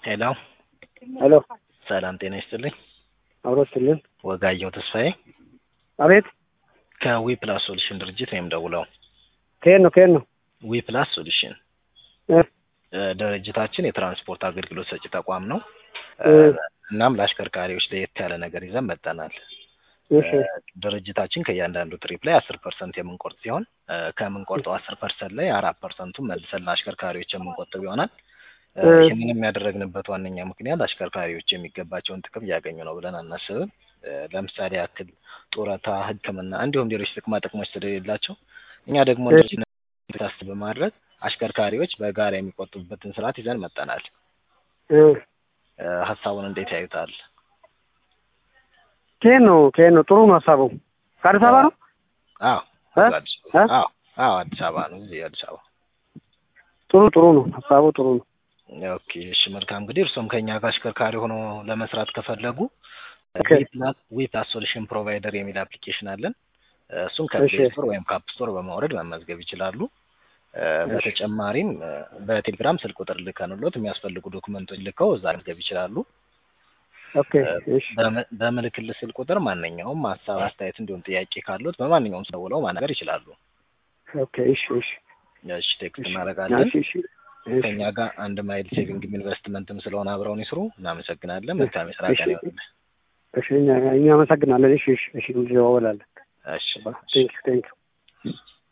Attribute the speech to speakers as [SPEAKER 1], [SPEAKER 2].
[SPEAKER 1] ሄሎ
[SPEAKER 2] ሄሎ
[SPEAKER 1] ሰላም ጤና ይስጥልኝ።
[SPEAKER 2] አብሮትልን
[SPEAKER 1] ወጋየሁ ተስፋዬ
[SPEAKER 2] አቤት
[SPEAKER 1] ከዊ ፕላስ ሶሉሽን ድርጅት ነው የምደውለው።
[SPEAKER 2] ከየት ነው ከየት ነው
[SPEAKER 1] ዊ ፕላስ ሶሉሽን
[SPEAKER 2] እ
[SPEAKER 1] እ፣ ድርጅታችን የትራንስፖርት አገልግሎት ሰጪ ተቋም ነው። እ፣
[SPEAKER 2] እ፣
[SPEAKER 1] እናም ለአሽከርካሪዎች ለየት ያለ ነገር ይዘን መጠናል።
[SPEAKER 2] እሺ
[SPEAKER 1] ድርጅታችን ከእያንዳንዱ ትሪፕ ላይ አስር ፐርሰንት የምንቆርጥ ሲሆን እ፣ ከምንቆርጠው አስር ፐርሰንት ላይ አራት ፐርሰንቱን መልሰን ለአሽከርካሪዎች የምንቆጥብ ይሆናል። እ፣
[SPEAKER 2] እ።
[SPEAKER 1] ይህንንም ያደረግንበት ዋነኛ ምክንያት አሽከርካሪዎች የሚገባቸውን ጥቅም እያገኙ ነው ብለን አናስብም። እ፣ ለምሳሌ ያክል ጡረታ፣ ሕክምና እንዲሁም ሌሎች ጥቅማ ጥቅሞች ስለሌላቸው እኛ ደግሞ
[SPEAKER 2] እሺ።
[SPEAKER 1] እንደዚህ ታስብ በማድረግ አሽከርካሪዎች በጋራ የሚቆጥቡበትን ስርዓት ይዘን መጠናል።
[SPEAKER 2] እ፣
[SPEAKER 1] እ፣ ሀሳቡን እንዴት ያዩታል?
[SPEAKER 2] ከየት ነው ከየት ነው ጥሩ ነው ሀሳቡ ከአዲስ አበባ ነው
[SPEAKER 1] አዎ
[SPEAKER 2] እ?
[SPEAKER 1] አዲስ
[SPEAKER 2] እ?
[SPEAKER 1] አዎ አዎ አዲስ አበባ ነው። እዚህ አዲስ አበባ።
[SPEAKER 2] ጥሩ ጥሩ ነው ሀሳቡ ጥሩ ነው
[SPEAKER 1] ኦኬ እሺ መልካም እንግዲህ እርሶም ከኛ ጋር አሽከርካሪ ሆኖ ለመስራት ከፈለጉ
[SPEAKER 2] ኦኬ።
[SPEAKER 1] ዊ ፕላስ ሶሉሽን ፕሮቫይደር የሚል አፕሊኬሽን አለን። እሱን
[SPEAKER 2] እሺ።
[SPEAKER 1] ከፕሌይ ስቶር ወይም ከአፕ ስቶር በማውረድ መመዝገብ ይችላሉ። እ፣ በተጨማሪም እ፣ በቴሌግራም ስልክ ቁጥር ልከንሎት የሚያስፈልጉ ዶክመንቶች ልከው እዛ መዝገብ ይችላሉ።
[SPEAKER 2] ኦኬ እሺ
[SPEAKER 1] በም- በምልክልህ ስልክ ቁጥር ማንኛውም ሀሳብ፣ አስተያየት እንዲሁም ጥያቄ ካሉት በማንኛውም ደውለው ማናገር ይችላሉ።
[SPEAKER 2] ኦኬ እሺ እሺ
[SPEAKER 1] እሺ ቴክስት
[SPEAKER 2] እሺ
[SPEAKER 1] እናደርጋለን።
[SPEAKER 2] እሺ እሺ እሺ
[SPEAKER 1] ከኛ ጋር አንድ ማይል ሴቪንግም ኢንቨስትመንትም ስለሆነ አብረውን ይስሩ። እናመሰግናለን። መልካም የስራ
[SPEAKER 2] እሺ
[SPEAKER 1] ቀን ይሆንልህ።
[SPEAKER 2] እሺ እኛ እኛ አመሰግናለን እሺ እሺ እሺ እንደዋወላለን
[SPEAKER 1] እሺ
[SPEAKER 2] ቴንክ ቴንክ